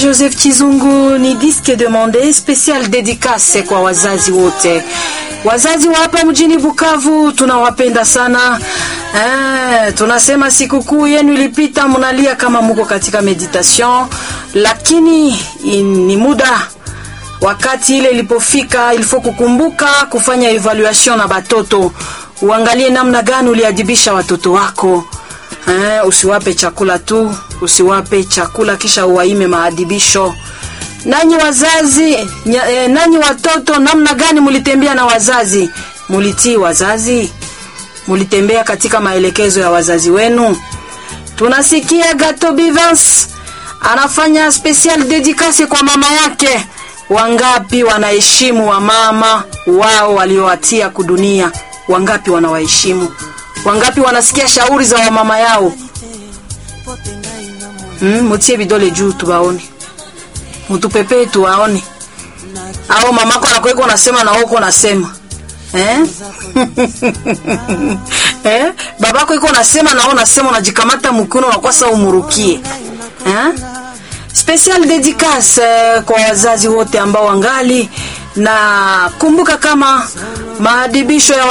Joseph Chizungu ni disque demande special dédicace kwa wazazi wote. Wazazi wa hapa mjini Bukavu tunawapenda sana. Eh, tunasema sikukuu yenu ilipita, mnalia kama muko katika meditation, lakini ni muda wakati ile ilipofika, ilifo kukumbuka kufanya evaluation na batoto, uangalie namna gani uliadibisha watoto wako. Eh, usiwape chakula tu, usiwape chakula kisha uwaime maadibisho. Nanyi wazazi nya, eh, nanyi watoto, namna gani mulitembea na wazazi? Mulitii wazazi? Mulitembea katika maelekezo ya wazazi wenu? Tunasikia Gato Bivans anafanya special dedicace kwa mama yake. Wangapi wanaheshimu wa mama wao waliowatia kudunia? Wangapi wanawaheshimu? Wangapi wanasikia shauri za wamama yao? Mm, mutie vidole juu tubaone, mutupepee tuwaone. Au mamako anakuweka unasema na uko unasema eh? eh? babako iko unasema na unasema, unajikamata mkono unakwasa umurukie eh? Special dedicace eh, kwa wazazi wote ambao wangali na kumbuka kama maadibisho ya